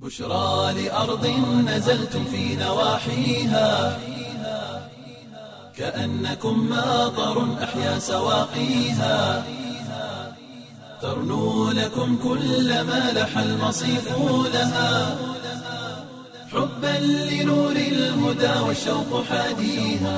بشرى لأرض نزلتم في نواحيها كأنكم ماطر أحيا سواقيها ترنو لكم كل ما لح المصيف لها حبا لنور الهدى والشوق حاديها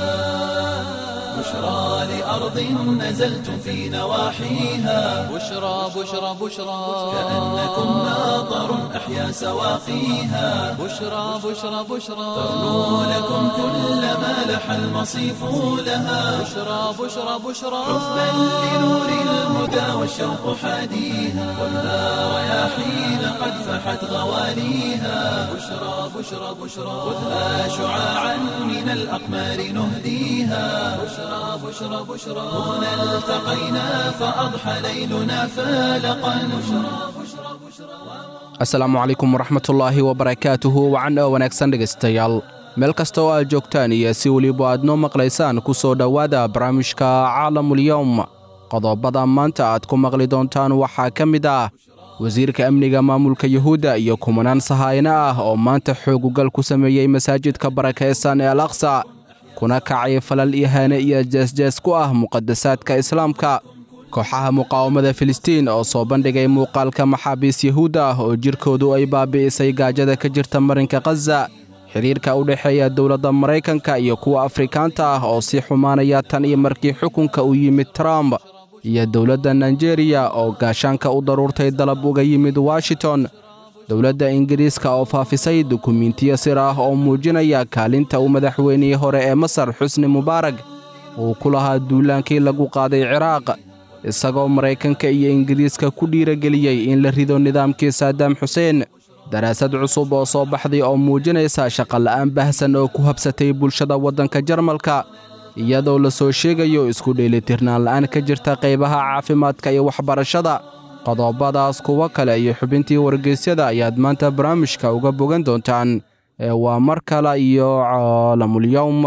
بشرى لأرض نزلتم في نواحيها بشرى بشرى بشرى كأنكم ماطر أحيا سواقيها بشرى بشرى بشرى ترنو لكم كل ما لح المصيف لها بشرى بشرى بشرى حبا لنور الهدى والشوق حاديها والنار رياحين قد فحت غواليها بشرى بشرى بشرى خذها شعاعا من الأقمار نهديها بشرى بشرى بشرى هنا التقينا فأضحى ليلنا فالقا بشرى بشرى بشرى asalaamu calaykum waraxmatullaahi wabarakaatuhu wacan oo wanaagsan dhegaystayaal meel kasta oo aad joogtaan iyo si weliba aad noo maqlaysaan ku soo dhowaada barnaamijka caalamulyowm qodobada maanta aad ku maqli doontaan waxaa ka mid ah wasiirka amniga maamulka yuhuudda iyo kumanaan sahaayno ah oo maanta xoogugal ku sameeyey masaajidka barakaysan ee al aqsa kuna kacay falal ihaane iyo jeesjees ku ah muqadasaadka islaamka kooxaha muqaawamada filistiin oo soo bandhigay muuqaalka maxaabiis yuhuudda ah oo jirkoodu ay baabi'isay gaajada ka jirta marinka khaza xidhiirka u dhexeeya dowladda maraykanka iyo kuwa afrikaanta ah oo sii xumaanaya tan iyo markii xukunka u yimid trump iyo dowladda nigeriya oo gaashaanka u daruurtay dalab uga yimid washington dowladda ingiriiska oo faafisay dukumiintiyo sir ah oo muujinaya kaalinta uu madaxweynihii hore ee masar xusni mubaarag uu ku lahaa duulaankii lagu qaaday ciraaq isagoo maraykanka iyo ingiriiska ku dhiirageliyey in la rido nidaamkii saadaam xuseen daraasad cusub oo soo baxday oo muujinaysa shaqola'aan baahsan oo ku habsatay bulshada waddanka jarmalka iyadoo la soo sheegayo isku dheelitirnaan la'aan ka jirta qaybaha caafimaadka iyo waxbarashada qodobadaas kuwo kale iyo xubintii wargeysyada ayaad maanta barnaamijka uga bogan doontaan ee waa mar kale iyo caalamulyowm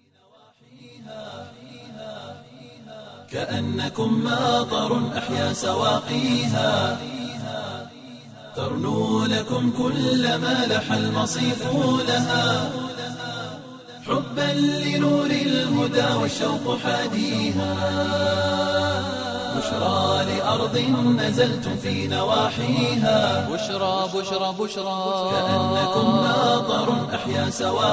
كأنكم ماطر أحيا سواقيها ترنو لكم كل ما لح المصيف لها حبا لنور الهدى والشوق حاديها بشرى لأرض نزلتم في نواحيها بشرى بشرى بشرى كأنكم ماطر أحيا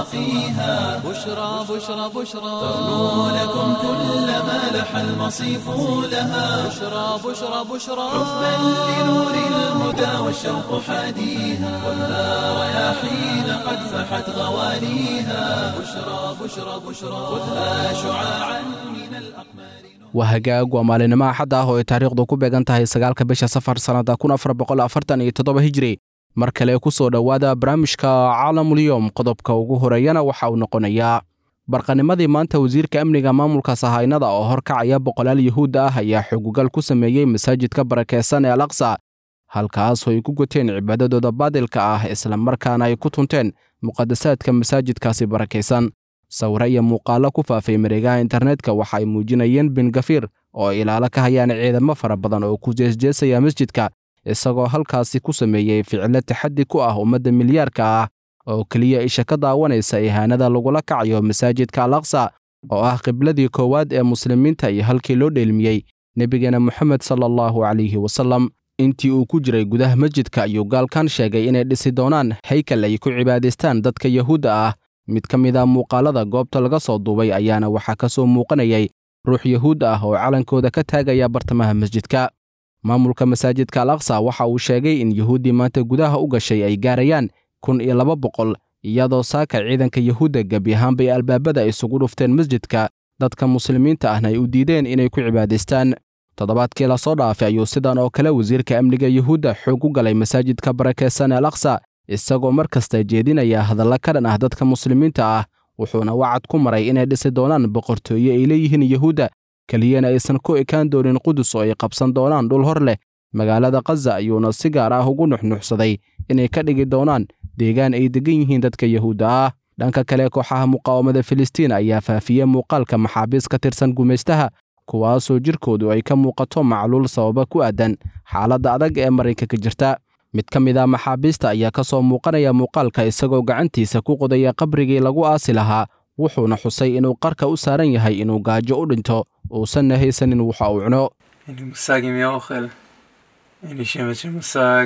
سواقيها بشرى بشرى بشرى ترنو لكم كل ما لح المصيف لها بشرى بشرى بشرى حبا لنور الهدى والشوق حاديها والنار رياحين قد فحت غواليها بشرى بشرى بشرى خذها شعاعا من الأقمار waa hagaag waa maalinimo axad ah oo ay taariikhdu ku beegan tahay sagaalka bisha safar sannada kun afar boqol afartan iyo toddoba hijri mar kale ku soo dhowaada barnaamijka caalamulyowm qodobka ugu horeeyana waxa uu noqonayaa barqanimadii maanta wasiirka amniga maamulka sahaynada oo horkacaya boqolaal yuhuud ah ayaa xogugal ku sameeyey masaajidka barakaysan ee al aqsa halkaasoo ay ku guteen cibaadadooda baadilka ah isla markaana ay ku tunteen muqadasaadka masaajidkaasi barakaysan sawire iyo muuqaallo ku faafay mareegaha internetka waxa ay muujinayeen bin gafiir oo ay ilaalo ka hayaan ciidamo fara badan oo ku jeesjeesaya masjidka isagoo halkaasi ku sameeyey ficilo taxaddi ku ah ummadda milyaarka ah oo keliya isha ka daawanaysa ihaanada lagula kacayo masaajidka al aqsa oo ah qibladii koowaad ee muslimiinta iyo halkii loo dheelmiyey nebigeena moxamed sala allahu calayhi wasallam intii uu ku jiray gudaha masjidka ayuu gaalkan sheegay inay dhisi doonaan haykal ay ku cibaadaystaan dadka yahuudda ah mid ka mid a muuqaalada goobta laga soo duubay ayaana waxaa ka soo muuqanayay ruux yahuud ah oo calankooda ka taagaya bartamaha masjidka maamulka masaajidka al aqsa waxa uu sheegay in yuhuuddii maanta gudaha u gashay ay gaarayaan kun iyo laba boqol iyadoo saaka ciidanka yuhuudda gebi ahaanbay albaabada isugu dhufteen masjidka dadka muslimiinta ahna ay u diideen inay ku cibaadaystaan toddobaadkii lasoo dhaafay ayuu sidan oo kale wasiirka amniga yuhuudda xoog u galay masaajidka barakaysan al aqsa isagoo mar kasta jeedinaya hadalla ka dhan ah dadka muslimiinta ah wuxuuna wacad ku maray inay dhisi doonaan boqortooyo ay leeyihiin yuhuudda keliyana aysan ku ekaan doonin qudus oo ay qabsan doonaan dhul hor leh magaalada khaza ayuuna si gaar ah ugu nuxnuxsaday inay ka dhigi doonaan deegaan ay degan yihiin dadka yuhuudda ah dhanka kale kooxaha muqaawamada filistiin ayaa faafiyey muuqaalka maxaabiis ka tirsan gumaystaha kuwaasoo jirkoodu ay ka muuqato macluul sababa ku aadan xaaladda adag ee marinka ka jirta mid ka mid ah maxaabiista ayaa ka soo muuqanaya muuqaalka isagoo gacantiisa ku qodaya qabrigii lagu aasi lahaa wuxuuna xusay inuu qarka u saaran yahay inuu gaajo u dhinto uusanna haysanin waxa uu cuno אין לי מושג אם יהיה אוכל. אין לי שמץ של מושג.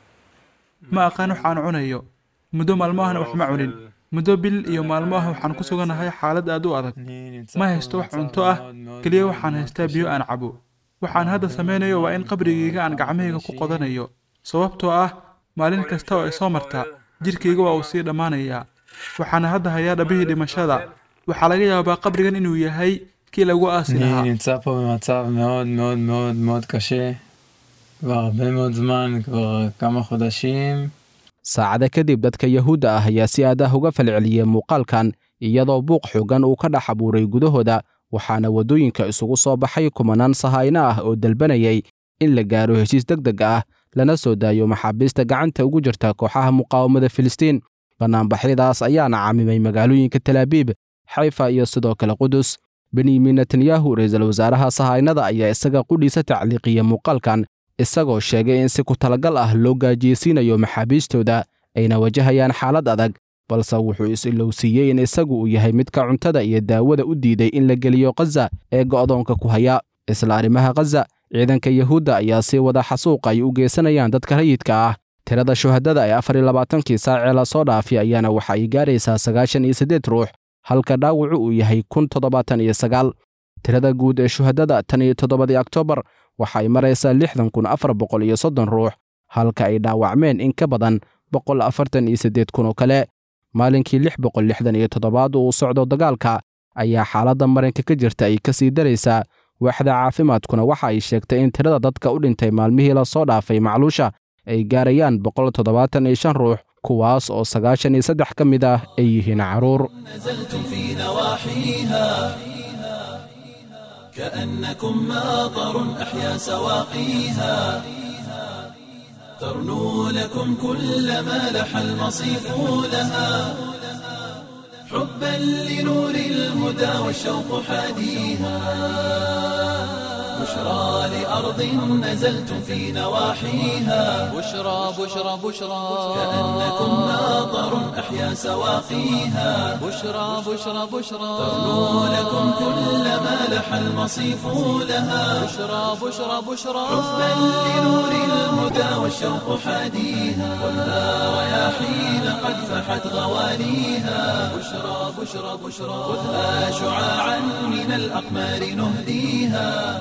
ma aqaan wax aan cunayo muddo maalmahana wax ma cunin muddo bil iyo maalmo ah waxaan ku suganahay xaalad aad u adag ma haysto wax cunto ah keliya waxaan haystaa biyo aan cabo waxaan hadda samaynayo waa in qabrigayga aan gacmahayga ku qodanayo sababtoo ah maalin kasta oo ay soo marta jidhkayga waa uu sii dhammaanayaa waxaana hadda hayaa dhabihii dhimashada waxaa laga yaabaa qabrigan inuu yahay kii lagu aasi lahaa אני נמצא פה במצב מאוד מאוד מאוד מאוד קשה. כבר הרבה מאוד זמן, כבר כמה חודשים. saacada kadib dadka yahuudda ah ayaa si aad ah uga falceliyey muuqaalkan iyadoo buuq xoogan uu ka dhex abuuray gudahooda waxaana waddooyinka isugu soo baxay kumanaan sahayno ah oo dalbanayay in la gaaro heshiis deg deg ah lana soo daayo maxaabiista gacanta ugu jirta kooxaha muqaawamada filistiin bannaanbaxyadaas ayaana caamimay magaalooyinka talaabiib xayfa iyo sidoo kale qudus benyamin netanyahu ra-iisul wasaaraha sahaynada ayaa isaga qudhiisa tacliiqiya muuqaalkan isagoo sheegay in si ku talagal ah loo gaajiyeysiinayo maxaabiistooda ayna wajahayaan xaalad adag balse wuxuu is-ilowsiiyey in isagu uu yahay midka cuntada iyo daawada u diiday in la geliyo khaza ee go'doonka ku haya isla arrimaha khaza ciidanka yahuudda ayaa sii wada xasuuq ay u geysanayaan dadka rayidka ah tirada shuhadada ee afar iyo labaatankii saacee lasoo dhaafay ayaana waxa ay gaaraysaa sagaashan iyo siddeed ruux halka dhaawacu uu yahay kun toddobaatan iyo sagaal tirada guud ee shuhadada tan iyo toddobadii oktoobar waxa ay maraysaa lixdan kun afar boqol iyo soddon ruux halka ay dhaawacmeen in ka badan boqol afartan iyo siddeed kun oo kale maalinkii lix boqol lixdan iyo toddobaad uu socdo dagaalka ayaa xaaladda marinka ka jirta ay ka sii daraysaa waaxda caafimaadkuna waxa ay sheegtay in tirada dadka u dhintay maalmihii lasoo dhaafay macluusha ay gaarayaan boqol toddobaatan iyo shan ruux kuwaas oo sagaashan iyo saddex ka mid ah ay yihiin carruur نزلتم في نواحيها كأنكم ماطر أحيا سواقيها ترنو لكم كل ما لح المصيف لها حبا لنور الهدى والشوق حاديها بشرى لأرض نزلتم في نواحيها بشرى بشرى بشرى كأنكم ماطر أحيا سواقيها بشرى بشرى بشرى ترنو لكم كل ما لح المصيف لها بشرى بشرى بشرى حبا لنور الهدى والشوق حاديها والنار رياحين قد فحت غواليها بشرى بشرى بشرى خذها شعاعا من الأقمار نهديها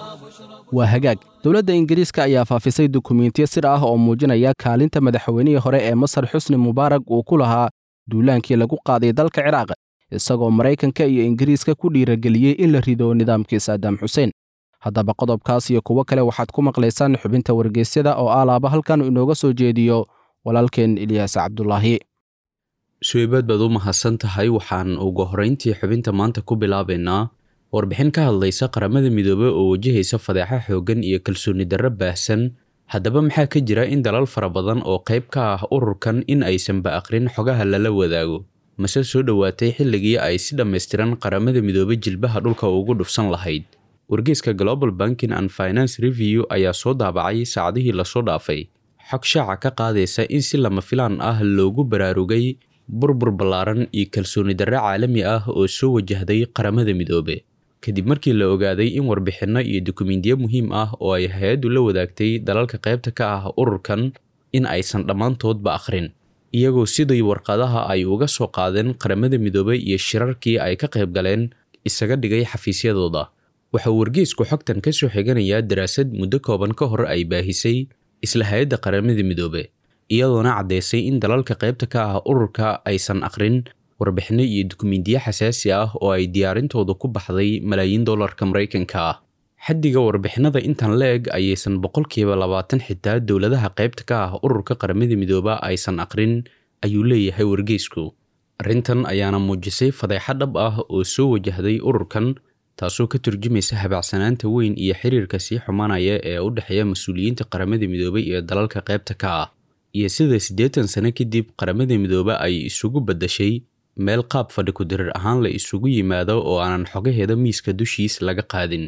waa hagaag dowladda ingiriiska ayaa faafisay dukumiintiyo sir ah oo muujinaya kaalinta madaxweynihii hore ee masar xusni mubaarak uu ku lahaa duulaankii lagu qaaday dalka ciraaq isagoo maraykanka iyo ingiriiska ku dhiirageliyey in la rido nidaamkii saddam xuseen haddaba qodobkaas iyo kuwo kale waxaad ku maqlaysaan xubinta wargeysyada oo alaaba halkan inooga soo jeediyo walaalkeen ilyaas cabdulaahi suweybaad baad u mahadsan tahay waxaan ugu horrayntii xubinta maanta ku bilaabaynaa warbixin ka hadlaysa qaramada midoobe oo wajahaysa fadeexa xooggan iyo kalsooni darro baahsan haddaba maxaa ka jira in dalal fara badan oo qayb ka ah ururkan in aysanba aqrin xogaha lala wadaago mase soo dhowaatay xilligii ay si dhammaystiran qaramada midoobe jilbaha dhulka ugu dhufsan lahayd wargeyska global banking and finance review ayaa soo daabacay saacadihii lasoo dhaafay xog shaaca ka qaadaysa in si lama filaan ah loogu baraarugay burbur ballaaran iyo kalsooni darre caalami ah oo soo wajahday qaramada midoobe kadib markii la ogaaday in warbixinno iyo dukumiintiyo muhiim ah oo ay hay-addu la wadaagtay dalalka qaybta ka ah ururkan in aysan dhammaantoodba akhrin iyagoo sidii warqadaha ay uga soo qaadeen qaramada midoobey iyo shirarkii ay ka qayb galeen isaga dhigay xafiisyadooda waxauu wargeysku xogtan ka soo xiganayaa daraasad muddo kooban ka hor ay baahisay isla hay-adda qaramada midoobe iyadoona caddaysay in dalalka qaybta ka ah ururka aysan akhrin warbixinno iyo dukumiintiyo xasaasi ah oo ay diyaarintooda ku baxday malaayiin dollarka maraykanka ah xaddiga warbixinada intan la eg ayaysan boqolkiiba labaatan xitaa dowladaha qaybta ka ah ururka qaramada midooba aysan aqrin ayuu leeyahay wargeysku arrintan ayaana muujisay fadeexo dhab ah oo soo wajahday ururkan taasoo ka turjumaysa habacsanaanta weyn iyo xiriirka sii xumaanaya ee u dhexeeya mas-uuliyiinta qaramada midoobay iyo dalalka qaybta ka ah iyo sida siddeetan sano kadib qaramada midoobe ay isugu baddashay meel qaab fadhi ku dirir ahaan la isugu yimaado oo aanan xogaheeda miiska dushiis laga qaadin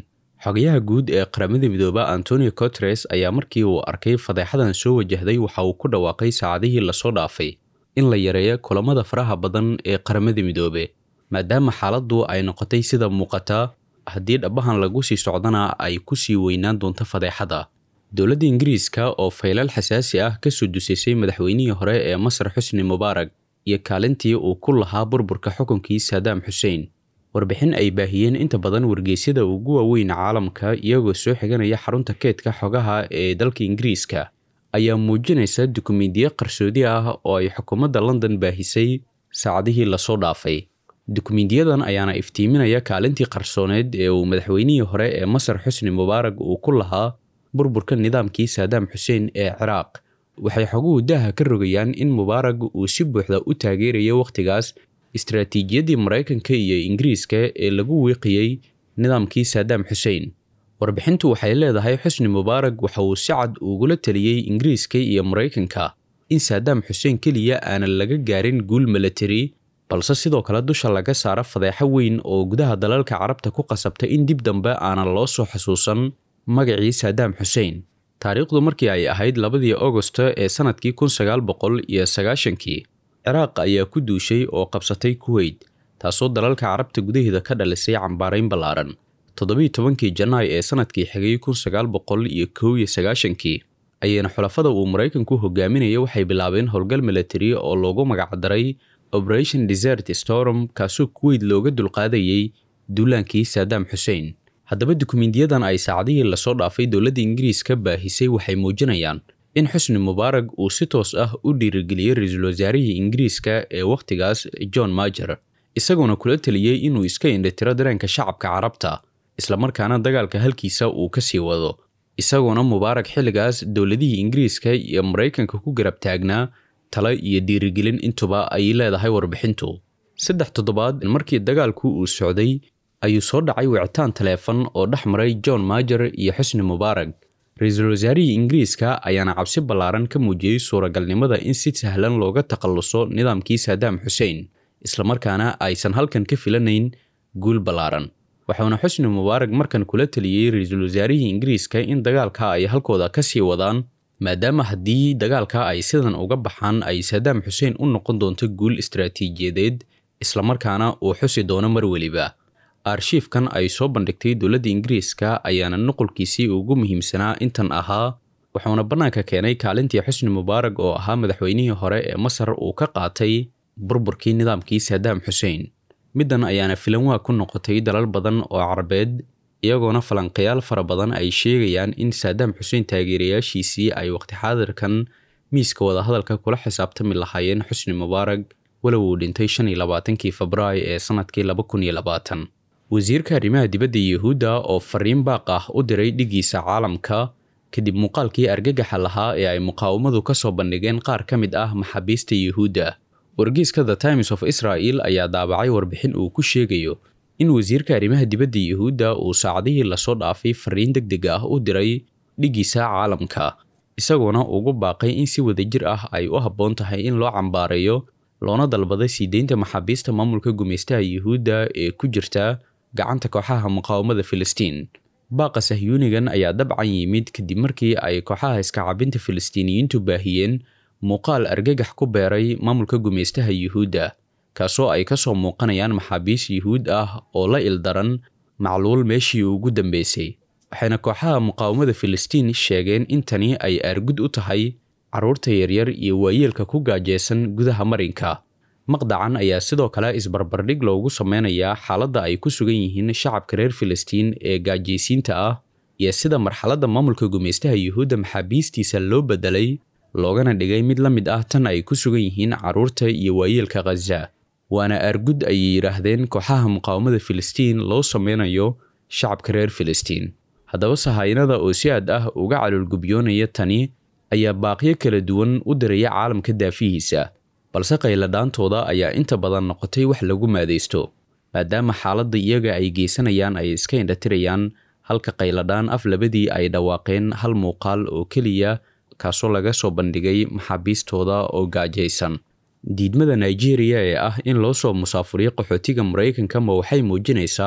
xogayaha guud ee qaramada midooba antonio coteres ayaa markii uu arkay fadeexadan soo wajahday waxa uu ku dhawaaqay saacadihii lasoo dhaafay in la yareeyo kulamada faraha badan ee qaramada midoobe maadaama xaaladdu ay noqotay sida muuqata haddii dhabahan lagu sii socdana ay ku sii weynaan doonto fadeexada dowladda ingiriiska oo faylal xasaasi ah kasoo dusaysay madaxweynihii hore ee masar xusni mubaarak iyo kaalintii uu ku lahaa burburka xukunkii saadaam xuseen warbixin ay baahiyeen inta badan wargeysyada ugu waaweyn caalamka iyagoo soo xiganaya xarunta keedka xogaha ee dalka ingiriiska ayaa muujinaysa dukumiintiyo qarsoodi ah oo ay xukuumadda london baahisay saacadihii lasoo dhaafay dukumiintiyadan ayaana iftiiminaya kaalintii qarsooneed ee uu madaxweynihii hore ee masar xusni mubaarak uu ku lahaa burburka nidaamkii saadaam xuseen ee ciraaq waxay xoguhu daaha ka rogayaan in mubaarak uu si buuxda u taageerayo wakhtigaas istaraatiijiyaddii maraykanka iyo ingiriiska ee lagu wiiqiyey nidaamkii saadaam xuseen warbixintu waxay leedahay xusni mubaarak waxa uu si cad ugula taliyey ingiriiska iyo maraykanka in saadaam xuseen keliya aanan laga gaarin guul milatari balse sidoo kale dusha laga saaro fadeexo weyn oo gudaha dalalka carabta ku qasabta in dib dambe aanan loo soo xasuusan magacii saadaam xuseen taariikhdu markii ay ahayd labadii augosto ee sannadkii kun sagaal boqol iyo sagaashankii ciraaq ayaa ku duushay oo qabsatay kuweyt taasoo dalalka carabta gudaheeda ka dhalisay cambaarayn ballaaran toddobiiy tobankii janaay ee sannadkii xigay kun sagaal boqol iyo kow iyo sagaashankii ayayna xulafada uu maraykanku hogaaminaya waxay bilaabeen howlgal milatari oo loogu magacdaray operation desert storm kaasoo kuweyt looga dulqaadayey duulaankii saadaam xuseen haddaba dukumiintiyadan ay saacadihii lasoo dhaafay dowladda ingiriiska baahisay waxay muujinayaan in xusni mubaarak uu si toos ah u dhiirigeliyey ra-iisul wasaarihii ingiriiska ee wakhtigaas john majer isagoona kula teliyey inuu iska indhitiro dareenka shacabka carabta islamarkaana dagaalka halkiisa uu ka sii wado isagoona mubaarak xilligaas dowladihii ingiriiska iyo maraykanka ku garab taagnaa talo iyo dhiirigelin intuba ay leedahay warbixintu saddex toddobaad markii dagaalku uu socday ayuu soo dhacay wicitaan taleefon oo dhex maray john majer iyo xusni mubaarak ra-iisul wasaarihii ingiriiska ayaana cabsi ballaaran ka muujiyey suuragalnimada in si sahlan looga takhalluso nidaamkii saadaam xuseen islamarkaana aysan halkan ka filanayn guul ballaaran waxauna xusni mubaarak markan kula teliyey ra-iisul wasaarihii ingiriiska in dagaalka ay halkooda ka sii wadaan maadaama haddii dagaalka ay sidan uga baxaan ay saadaam xuseen u noqon doonto guul istaraatiijiyadeed islamarkaana uu xusi doono mar weliba arshiifkan ay soo bandhigtay dowladda ingiriiska ayaana nuqulkiisii ugu muhiimsanaa intan ahaa wuxuuna bannaanka keenay kaalintii xusni mubaarak oo ahaa madaxweynihii hore ee masar uu ka qaatay burburkii nidaamkii saadaam xuseen middan ayaana filanwaa ku noqotay dalal badan oo carabeed iyagoona falanqayaal fara badan ay sheegayaan in saadaam xuseen taageerayaashiisii ay waqti xaadirkan miiska wadahadalka kula xisaabtami lahaayeen xusni mubaarak walow uu dhintay shan iyo labaatankii febraayo ee sannadkii laba kun iyo labaatan wasiirka arrimaha dibadda yuhuudda oo fariin baaq ah u diray dhigiisa caalamka kadib muuqaalkii argagaxa lahaa ee ay muqaawamadu ka soo bandhigeen qaar ka mid ah maxaabiista yuhuudda wargeyska the times of israel ayaa daabacay warbixin uu ku sheegayo in wasiirka arrimaha dibadda yuhuudda uu saacadihii lasoo dhaafay fariin deg deg ah u diray dhigiisa caalamka isagoona ugu baaqay in si wadajir ah ay u habboon tahay in loo cambaareeyo loona dalbaday sii deynta maxaabiista maamulka gumeystaha yuhuudda ee ku jirta gacanta kooxaha muqaawamada filistiin baaqa sahyuunigan ayaa dabcan yimid kadib markii ay kooxaha iskacabinta filistiiniyiintu baahiyeen muuqaal argagax ku beeray maamulka gumeystaha yuhuudda kaasoo ay ka soo muuqanayaan maxaabiis yuhuud ah oo la ildaran macluul meeshii ugu dambeysay waxayna kooxaha muqaawamada filistiin sheegeen in tani ay aargud u tahay carruurta yaryar iyo waayeelka ku gaajeysan gudaha marinka maqdacan ayaa sidoo kale isbarbardhig loogu sameynayaa xaaladda ay ku sugan yihiin shacabka reer filistiin ee gaajaysiinta ah iyo sida marxaladda maamulka gumeystaha yuhuudda maxaabiistiisa loo bedelay loogana dhigay mid la mid ah tan ay ku sugan yihiin carruurta iyo waayeelka khaza waana aargud ayay yidhaahdeen kooxaha muqaawamada filistiin loo sameynayo shacabka reer filistiin haddaba sahaynada oo si aad ah uga caloolgubyoonaya tani ayaa baaqyo kala duwan u diraya caalamka daafihiisa balse qayladhaantooda ayaa inta badan noqotay wax lagu maadaysto maadaama xaaladda iyaga ay geysanayaan ay iska indhatirayaan halka qayladhaan af labadii ay dhawaaqeen hal muuqaal oo keliya kaasoo laga soo bandhigay maxaabiistooda oo gaajaysan diidmada nigeria ee ah in loo soo musaafuriyo qaxootiga maraykanka ma waxay muujinaysaa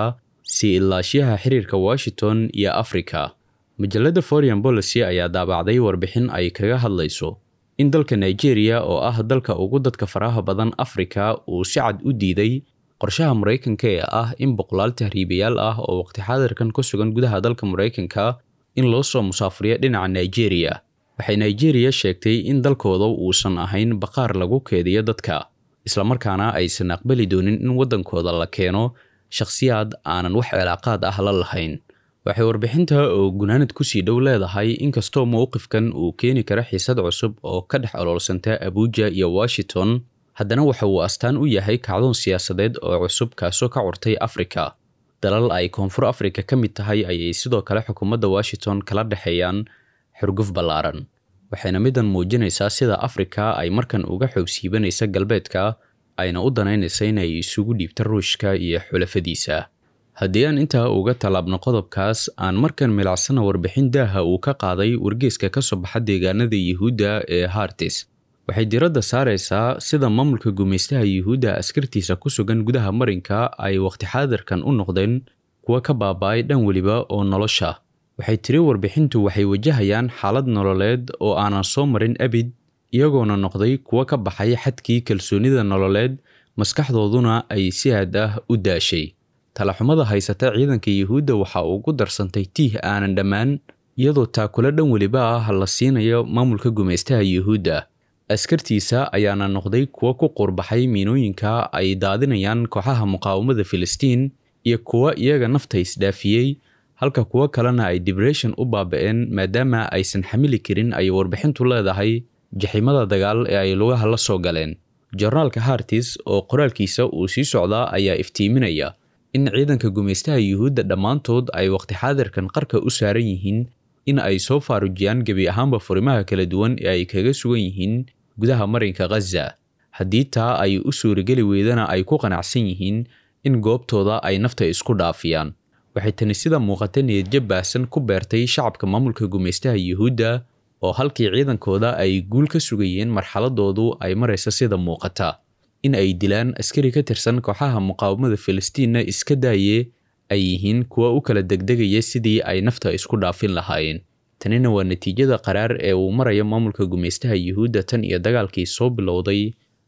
sii ilaashiyaha xiriirka washington iyo afrika majalladda foreign policy ayaa daabacday warbixin ay kaga hadlayso in dalka nigeria oo ah dalka ugu dadka faraha badan afrika uu si cad u diiday qorshaha maraykanka ee ah in boqolaal tahriibayaal ah oo waqti xaadirkan ku sugan gudaha dalka maraykanka in loo soo musaafuriyo dhinaca nigeria waxay nigeria sheegtay in dalkooda uusan ahayn baqaar lagu keediyo dadka islamarkaana aysan aqbali doonin in waddankooda la keeno shakhsiyaad aanan wax cilaaqaad ah la lahayn waxay warbixinta oo gunaanad kusii dhow leedahay inkastoo mowqifkan uu keeni kara xiisad cusub oo ka dhex oloolsanta abuuja iyo washington haddana waxa uu astaan u yahay kacdoon siyaasadeed oo cusub kaasoo ka curtay afrika dalal ay koonfur afrika ka mid tahay ayay sidoo kale xukuumadda washington kala dhexeeyaan xurguf ballaaran waxayna middan muujinaysaa sida afrika ay markan uga xoogsiibanaysa galbeedka ayna u danaynaysa inay isugu dhiibta ruushka iyo xulafadiisa haddii aan intaa uga tallaabno qodobkaas aan markan milicsana warbixin daaha uu ka qaaday wargeeska ka soo baxa deegaanada yuhuudda ee hartis waxay diradda saaraysaa sida maamulka gumaystaha yuhuudda askartiisa ku sugan gudaha marinka ay waqti xaadirkan u noqdeen kuwa ka baaba-ay dhan weliba oo nolosha waxay tiri warbixintu waxay wajahayaan xaalad nololeed oo aanan soo marin abid iyagoona noqday kuwa ka baxay xadkii kalsoonida nololeed maskaxdooduna ay si aad ah u daashay talaxumada haysata ciidanka yuhuudda waxa ugu darsantay tiih aanan dhammaan iyadoo taakula dhan weliba ah la siinayo maamulka gumaystaha yuhuudda askartiisa ayaana noqday kuwa ku qurbaxay miinooyinka ay daadinayaan kooxaha muqaawamada filistiin iyo kuwa iyaga nafta isdhaafiyey halka kuwo kalena ay dibression u baaba-een maadaama aysan xamili karin ay warbixintu leedahay jaxiimada dagaal ee ay lugaha la soo galeen jornaalka hartis oo qoraalkiisa uu sii socdaa ayaa iftiiminaya in ciidanka gumaystaha yuhuudda dhammaantood ay waqti xaadirkan qarka u saaran yihiin in ay soo faarujiyaan gebi ahaanba furimaha kala duwan ee ay kaga sugan yihiin gudaha marinka khaza haddii taa ay u suurageli weydana ay ku qanacsan yihiin in goobtooda ay nafta isku dhaafiyaan waxay tani sida muuqata niyadjab baahsan ku beertay shacabka maamulka gumaystaha yuhuudda oo halkii ciidankooda ay guul ka sugayeen marxaladoodu ay maraysa sida muuqata in ay dilaan askari ka tirsan kooxaha muqaawamada filistiinna iska daaye ay yihiin kuwa u kala degdegaya sidii ay nafta isku dhaafin lahaayeen tanina waa natiijada qaraar ee uu maraya maamulka gumaystaha yuhuudda tan iyo dagaalkii soo bilowday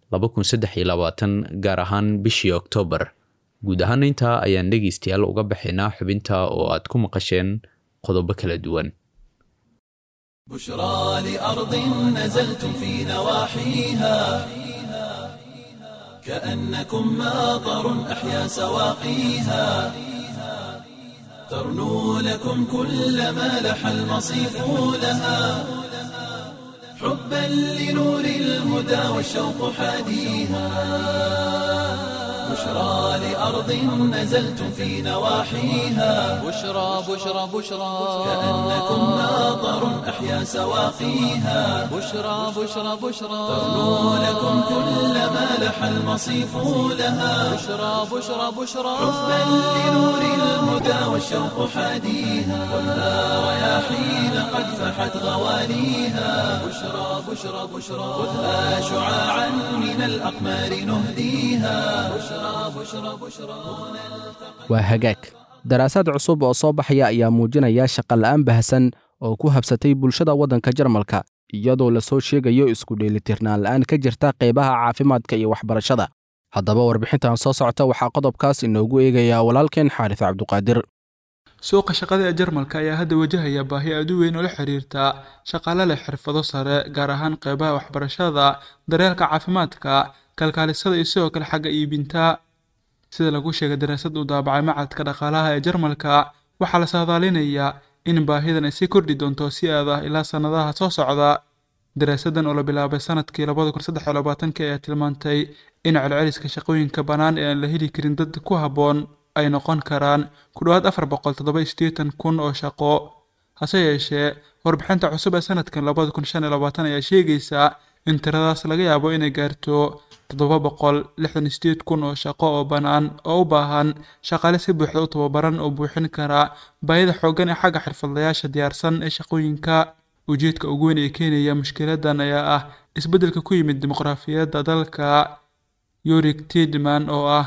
gaar ahaan bishii oktoobar guud ahaana intaa ayaan dhegaystayaal uga baxaynaa xubinta oo aad ku maqasheen qodobo kala duwan بشرى لأرض نزلتم في نواحيها كأنكم ماطر أحيا سواقيها ترنو لكم كل ما لح المصيف لها حبا لنور الهدى والشوق حاديها بشرى لأرض نزلتم في نواحيها بشرى بشرى بشرى كأنكم ماطر أحيا سواقيها بشرى بشرى بشرى ترنو لكم كل ما لح المصيف لها بشرى بشرى بشرى حبا لنور الهدى والشوق حاديها خذها رياحين قد فحت غواليها بشرى بشرى بشرى خذها شعاعا من الأقمار نهديها بشرى بشرى بشرى waa hagaag daraasaad cusub oo soo baxaya ayaa muujinaya shaqola'aan bahasan oo ku habsatay bulshada waddanka jarmalka iyadoo lasoo sheegayo isku dheelitirnaan la'aan ka jirta qaybaha caafimaadka iyo waxbarashada haddaba warbixintan soo socota waxaa qodobkaas inoogu eegayaa walaalkeen xaaris cabduqaadir suuqa shaqada ee jarmalka ayaa hadda wajahaya baahi aad u weyn oo la xiriirta shaqaale leh xirfado sare gaar ahaan qeybaha waxbarashada daryeelka caafimaadka kalkaalisada iyo sidoo kale xagga iibinta sida lagu sheegay daraasad uu daabacay macadka dhaqaalaha ee jarmalka waxaa la saadaalinayaa in baahidan ay sii kordhi doonto si aad ah ilaa sannadaha soo socda daraasadan oo la bilaabay sanadkii labada kun saddex iyo labaatanka ayaa tilmaantay in celceliska shaqooyinka bannaan ee aan la heli karin dad ku habboon ay noqon karaan ku dhowaad afar boqol toddoba iyo siddeetan kun oo shaqo hase yeeshee warbixinta cusub ee sanadkan labada kun shan iyo labaatan ayaa sheegaysaa in tiradaas laga yaabo inay gaarto toddoba boqol lixdan iyo sideed kun oo shaqo oo bannaan oo u baahan shaqaale si buuxda u tababaran oo buuxin kara baahida xooggan ee xagga xirfadlayaasha diyaarsan ee shaqooyinka ujeedka ugu weyn ee keenaya mushkiladan ayaa ah isbeddelka ku yimid dimuqraafiyadda dalka yorik tidman oo ah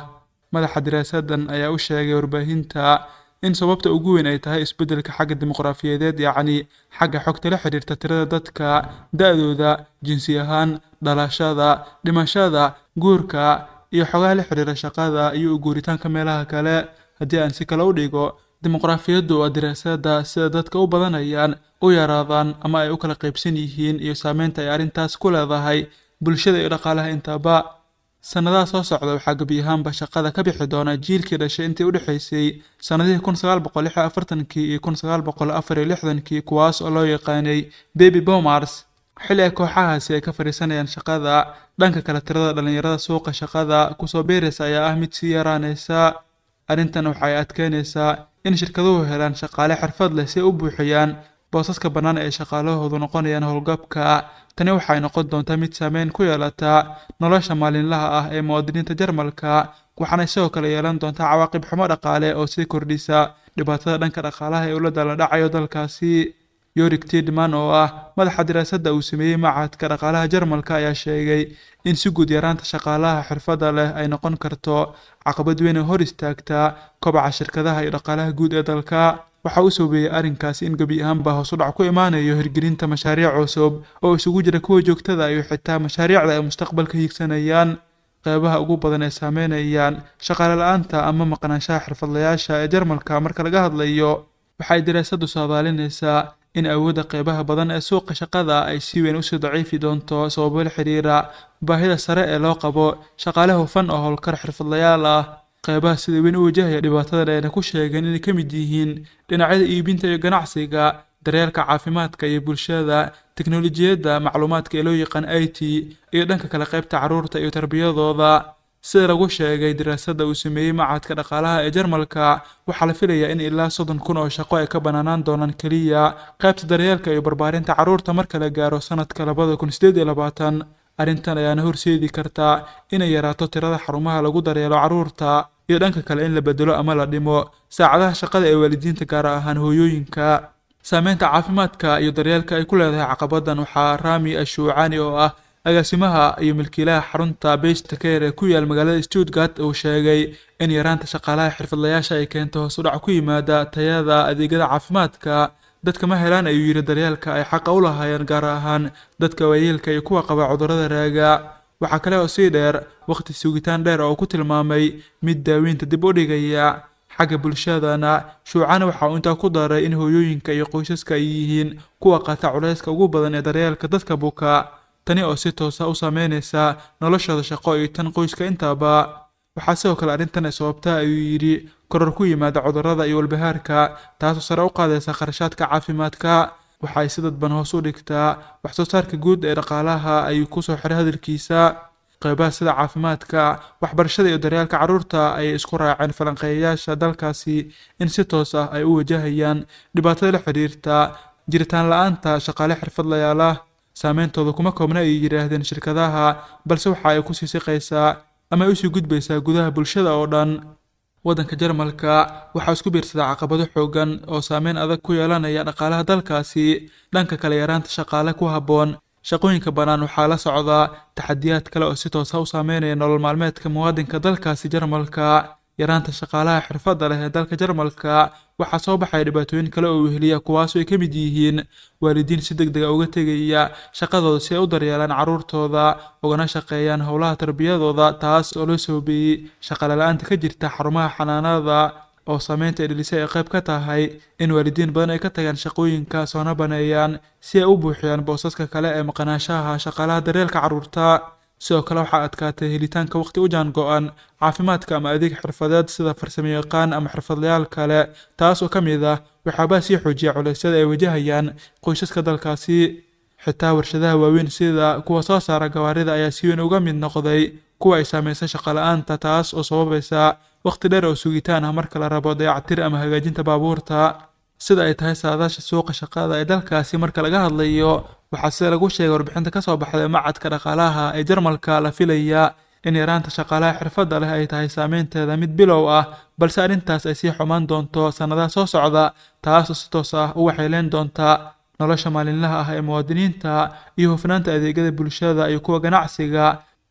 madaxa daraasadan ayaa u sheegay warbaahinta in sababta ugu weyn ay tahay isbeddelka xagga dimuqraafiyadeed yacni xagga xogta la xidhiirta tirada dadka da-dooda jinsi ahaan dhalashada dhimashada guurka iyo xogaha la xidhiira shaqada iyo u guuritaanka meelaha kale haddii aan si kale u dhigo dimuqraafiyaddu waa daraasada sida dadka u badanayaan u yaraadaan ama ay u kala qaybsan yihiin iyo saameynta ay arrintaas ku leedahay bulshada iyo dhaqaalaha intaba sannadaha soo socda waxaa gebi ahaanba shaqada ka bixi doona jiilkii dhashay intii u dhexaysay sannadihii kun sagaal boqol lix iyo afartankii iyo kun sagaal boqol afar iyo lixdankii kuwaas oo loo yaqaanay baby boomers xilli ay kooxahaasi ay ka fadhiisanayaan shaqada dhanka kale tirada dhallinyarada suuqa shaqada kusoo beeraysa ayaa ah mid sii yaraanaysa arrintan waxay adkeynaysaa in shirkaduhu helaan shaqaale xirfad leh si ay u buuxiyaan boosaska bannaan ee shaqaalahoodu noqonayaan howlgabka tani waxay noqon doontaa mid saameyn ku yeelata nolosha maalinlaha ah ee muwaadiniinta jarmalka waxaana sidoo kale yeelan doontaa cawaaqib xumo dhaqaale oo sii kordhisa dhibaatada dhanka dhaqaalaha ee ula dala dhacayo dalkaasi yorik tidman oo ah madaxa diraasadda uu sameeyey machadka dhaqaalaha jarmalka ayaa sheegay in si guud yaraanta shaqaalaha xirfadda leh ay noqon karto caqabad weyn oo hor istaagta kobaca shirkadaha iyo dhaqaalaha guud ee dalka waxa uu soobeeyey arrinkaasi in gebi ahaanba hoos u dhac ku imaanayo hirgelinta mashaariic cusub oo isugu jira kuwa joogtada iyo xitaa mashaariicda ay mustaqbalka hiigsanayaan qeybaha ugu badan ee saameynayaan shaqaale la-aanta ama maqnaanshaha xirfadlayaasha ee jarmalka marka laga hadlayo waxay daraasaddu saadaalinaysaa in awoodda qeybaha badan ee suuqa shaqada ay si weyn usii daciifi doonto sababo la xiriira baahida sare ee loo qabo shaqaale hufan oo howlkar xirfadlayaal ah qeybaha sida weyn u wajahaya dhibaatada ayna ku sheegeen inay ka mid yihiin dhinacyada iibinta iyo ganacsiga daryeelka caafimaadka iyo bulshada teknolojiyadda macluumaadka ee loo yaqaan i t iyo dhanka kale qeybta carruurta iyo tarbiyadooda sida lagu sheegay daraasadda uu sameeyey machadka dhaqaalaha ee jarmalka waxaa la filayaa in ilaa soddon kun oo shaqo ay ka banaanaan doonaan keliya qaybta daryeelka iyo barbaarinta carruurta marka la gaaro sanadka labada kun sideed iyo labaatan arrintan ayaana horseedi kartaa inay yaraato tirada xarumaha lagu daryeelo carruurta iyo dhanka kale in la bedelo ama la dhimo saacadaha shaqada ee waalidiinta gaar ahaan hooyooyinka saameynta caafimaadka iyo daryeelka ay ku leedahay caqabadan waxaa rami ashuucani oo ah agaasimaha iyo milkiilaha xarunta besta care ee ku yaal magaalada stuttgart uu sheegay in yaraanta shaqaalaha xirfadlayaasha ay keento hoos u dhac ku yimaada tayada adeegyada caafimaadka dadka ma helaan ayuu yidhi daryeelka ay xaqa u lahaayeen gaar ahaan dadka waayeelka iyo kuwa qaba cudurrada raaga waxaa kale oo sii dheer waqti sugitaan dheer oo ku tilmaamay mid daaweynta dib u dhigaya xagga bulshadana shuucana waxa uu intaa ku daray in hooyooyinka iyo qoysaska ay yihiin kuwa qata culayska ugu badan ee daryeelka dadka buka tani oo si toosa u saameynaysa noloshooda shaqo iyo tan qoyska intaaba waxaa sidoo kale arrintan ay sababtaa ayuu yidhi koror ku yimaada cudurrada iyo walbahaarka taasoo sare u qaadaysa kharashaadka caafimaadka waxa ay si dadban hoos u dhigtaa wax soo saarka guud ee dhaqaalaha ayuu kusoo xiray hadalkiisa qeybaha sida caafimaadka waxbarashada iyo daryaalka carruurta ayay isku raaceen falanqeeyayaasha dalkaasi in si toos ah ay u wajahayaan dhibaatada la xidhiirta jiritaan la-aanta shaqaale xirfadlayaal ah saameyntooda kuma koobna ay yidhaahdeen shirkadaha balse waxa ay kusii siqaysaa ama ay usii gudbaysaa gudaha bulshada oo dhan waddanka jarmalka waxaa isku biirsadaa caqabado xoogan oo saameyn adag ku yeelanaya dhaqaalaha dalkaasi dhanka kale yaraanta shaqaale ku habboon shaqooyinka bannaan waxaa la socdaa taxadiyaad kale oo si toosa u saameynaya nolol maalmeedka muwaadinka dalkaasi jarmalka yaraanta shaqaalaha xirfadda leh ee dalka jarmalka waxaa soo baxaya dhibaatooyin kale oo weheliya kuwaasoo ay ka mid yihiin waalidiin si deg dega uga tegaya shaqadooda si ay u daryeelaan carruurtooda ugana shaqeeyaan howlaha tarbiyadooda taas oo loo soobeeyey shaqale la-aanta ka jirta xarumaha xanaanada oo saameynta ay dhelisay ay qayb ka tahay in waalidiin badan ay ka tagaan shaqooyinka soona baneeyaan si ay u buuxiyaan boosaska kale ee maqnaanshaha shaqaalaha daryeelka carruurta sidoo kale waxaa adkaatay helitaanka waqti u jaan go-an caafimaadka ama adeeg xirfadeed sida farsamayaqaan ama xirfadlayaal kale taas oo ka mid ah waxyaabaha sii xoojiya culeysyada ay wajahayaan qoysaska dalkaasi xitaa warshadaha waaweyn sida kuwa soo saara gawaarida ayaa si weyn uga mid noqday kuwa ay saameysay shaqala-aanta taas oo sababaysa waqti dheer oo sugitaan ah marka la rabo dayactir ama hagaajinta baabuurta sida ay tahay saadaasha suuqa shaqada ee dalkaasi marka laga hadlayo waxaa sida lagu sheegay warbixinta kasoo baxday macadka dhaqaalaha ee jarmalka la filaya in yaraanta shaqaalaha xirfadda leh ay tahay saameynteeda mid bilow ah balse arrintaas ay sii xumaan doonto sannadaha soo socda taasoo si toos ah u waxayleyn doonta nolosha maalinlaha ah ee muwaadiniinta iyo hufnaanta adeegyada bulshada iyo kuwa ganacsiga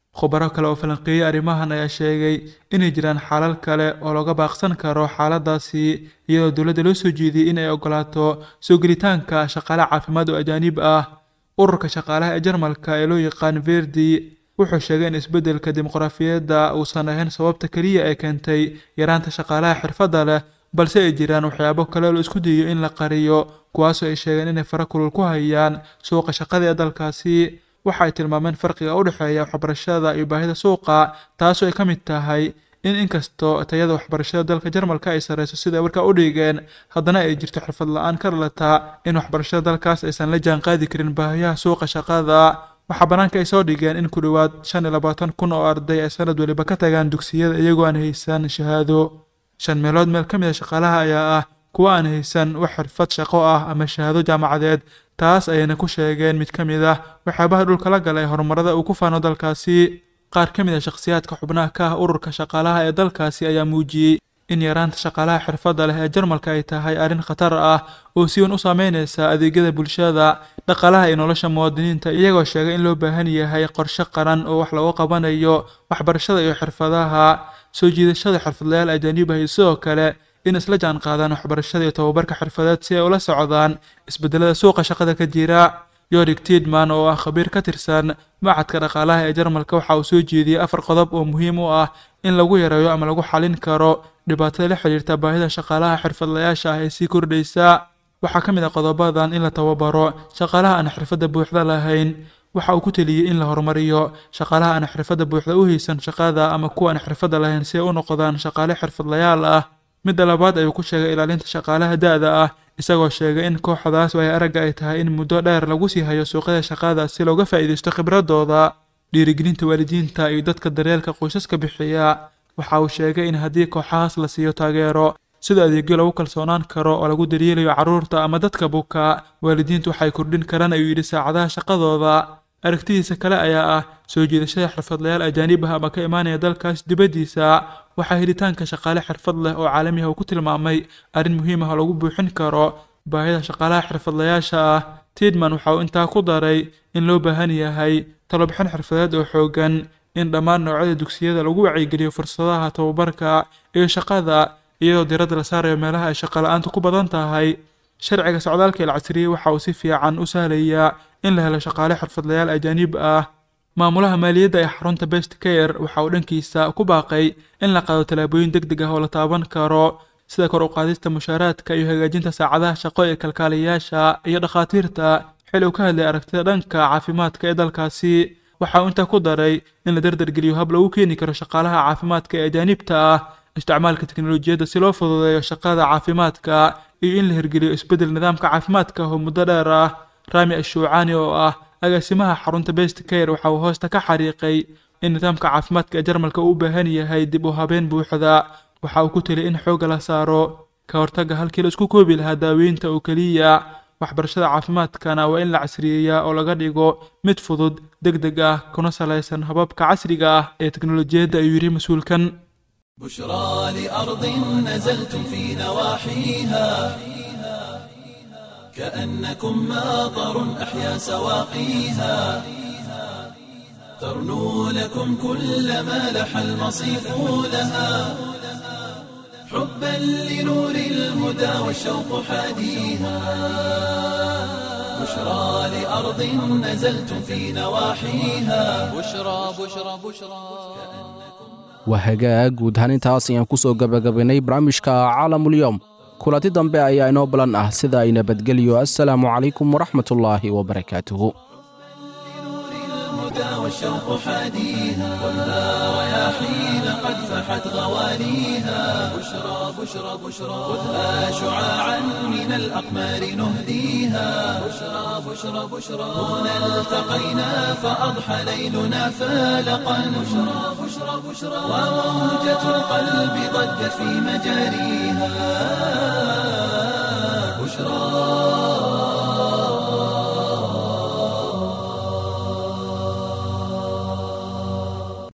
khubaro kale oo falanqeeyey arrimahan ayaa sheegay inay jiraan xaalal kale oo looga baaqsan karo xaaladaasi iyadoo dowladda loo soo jeediyey in ay ogolaato soo gelitaanka shaqaale caafimaad oo ajaanib ah ururka shaqaalaha ee jarmalka ee loo yaqaan verdi wuxuu sheegay in isbeddelka dimuqraafiyadda uusan ahayn sababta keliya ee keentay yaraanta shaqaalaha xirfadda leh balse ay jiraan waxyaabo kale oo la isku dayo in la qariyo kuwaasoo ay sheegeen inay fara kulul ku hayaan suuqa shaqada ee dalkaasi waxa ay tilmaameen farqiga u dhexeeya waxbarashada iyo baahida suuqa taasoo ay ka mid tahay in inkastoo tayada waxbarashada dalka jarmalka ay sarreyso sida ay warkaa u dhigeen haddana ay jirto xirfad la-aan ka dhalata in waxbarashada dalkaas aysan la jaan qaadi karin baahiyaha suuqa shaqada waxaa bannaanka ay soo dhigeen in ku dhowaad shan iyo labaatan kun oo arday ay sanad weliba ka tagaan dugsiyada iyagoo aan haysan shahaado shan meelood meel ka mid a shaqaalaha ayaa ah kuwa aan haysan wax xirfad shaqo ah ama shahaado jaamacadeed taas ayayna ku sheegeen mid ka mid ah waxyaabaha dhulka la galay horumarada uu ku faano dalkaasi qaar ka mid a shakhsiyaadka xubnaha ka ah ururka shaqaalaha ee dalkaasi ayaa muujiyey in yaraanta shaqaalaha xirfadda leh ee jarmalka ay tahay arrin khatar ah oo si weyn u saameynaysa adeegyada bulshada dhaqaalaha iyo nolosha muwaadiniinta iyagoo sheegay in loo baahan yahay qorshe qaran oo wax looga qabanayo waxbarashada iyo xirfadaha soo jiidashada xirfadlayaal ajaanib ah iyo sidoo kale in isla jaan qaadaan waxbarashada iyo tababarka xirfadeed si ay ula socdaan isbedelada suuqa shaqada ka jira yorik tidman oo ah khabiir ka tirsan macadka dhaqaalaha ee jarmalka waxa uu soo jeediyey afar qodob oo muhiim u ah in lagu yareeyo ama lagu xalin karo dhibaatada la xiriirta baahida shaqaalaha xirfadlayaasha ah ee sii kordhaysa waxaa ka mid ah qodobadan in la tababaro shaqaalaha aan xirfadda buuxda lahayn waxa uu ku teliyey in la horumariyo shaqaalaha aan xirfadda buuxda u haysan shaqada ama kuwa aan xirfadda lahayn si ay u noqdaan shaqaale xirfadlayaal ah midda labaad ayuu ku sheegay ilaalinta shaqaalaha da-da ah isagoo sheegay in kooxdaas waayo aragga ay tahay in muddo dheer lagu sii hayo suuqyada shaqada si looga faa'iidaysto khibradooda dhiirigelinta waalidiinta iyo dadka daryeelka qoysaska bixiya waxa uu sheegay in haddii kooxahaas la siiyo taageero sida adeegyo lagu kalsoonaan karo oo lagu daryeelayo carruurta ama dadka buka waalidiintu waxay kordhin karaan ayuu yidhi saacadaha shaqadooda aragtidiisa kale ayaa ah soo jiidashada xirfadlayaal ajaanib ah ama ka imaanaya dalkaas dibaddiisa waxaa helitaanka shaqaale xirfad leh oo caalami ah uu ku tilmaamay arrin muhiim ah oo lagu buuxin karo baahida shaqaalaha xirfadlayaasha ah tidman waxa uu intaa ku daray in loo baahan yahay talobixin xirfadeed oo xoogan in dhammaan noocyada dugsiyada lagu wacyigeliyo fursadaha tababarka iyo shaqada iyadoo diradda la saarayo meelaha ay shaqo la-aantu ku badan tahay sharciga socdaalka il casriyey waxa uu si fiican u sahlayaa in la helo shaqaale xirfadlayaal ajaanib ah maamulaha maaliyadda ee xarunta best care waxa uu dhankiisa ku baaqay in la qaado tallaabooyin deg deg ah oo la taaban karo sida kor u qaadista mushaaraadka iyo hagaajinta saacadaha shaqo ee kalkaaliyayaasha iyo dhakhaatiirta xil uu ka hadlay aragtida dhanka caafimaadka ee dalkaasi waxa uu intaa ku daray in la dardargeliyo hab lagu keeni karo shaqaalaha caafimaadka ee ajaanibta ah isticmaalka teknolojiyadda si loo fududeeyo shaqada caafimaadka iyo in la hirgeliyo isbeddel nidaamka caafimaadka oo muddo dheer ah rami ashuucaani oo ah agaasimaha xarunta best care waxa uu hoosta ka xariiqay in nidaamka caafimaadka ee jarmalka uu u baahan yahay dib u habeen buuxda waxa uu ku teliyay in xoogga la saaro ka hortagga halkii la isku koobi lahaa daaweynta oo keliya waxbarashada caafimaadkana waa in la casriyeeyaa oo laga dhigo mid fudud deg deg ah kuna salaysan hababka casriga ah ee teknolojiyadda ayuu yidhi mas-uulkan بشرى لأرض نزلتم في نواحيها كأنكم ماطر أحيا سواقيها ترنو لكم كل ما لح المصيف لها حبا لنور الهدى والشوق حاديها بشرى لأرض نزلتم في نواحيها بشرى بشرى بشرى waa hagaag guud ahaan intaas ayaan ku soo gabagabaynay barnaamijka caalamulyoom kulanti dambe ayaa inoo balan ah sida ay nabadgelyo assalaamu calaykum waraxmatullaahi wabarakaatuhu الهدى والشوق حاديها خذها رياحين قد فحت غواليها بشرى بشرى بشرى خذها شعاعا من الأقمار نهديها بشرى بشرى بشرى هنا التقينا فأضحى ليلنا فالقا بشرى بشرى بشرى وموجة القلب ضجت في مجاريها بشرى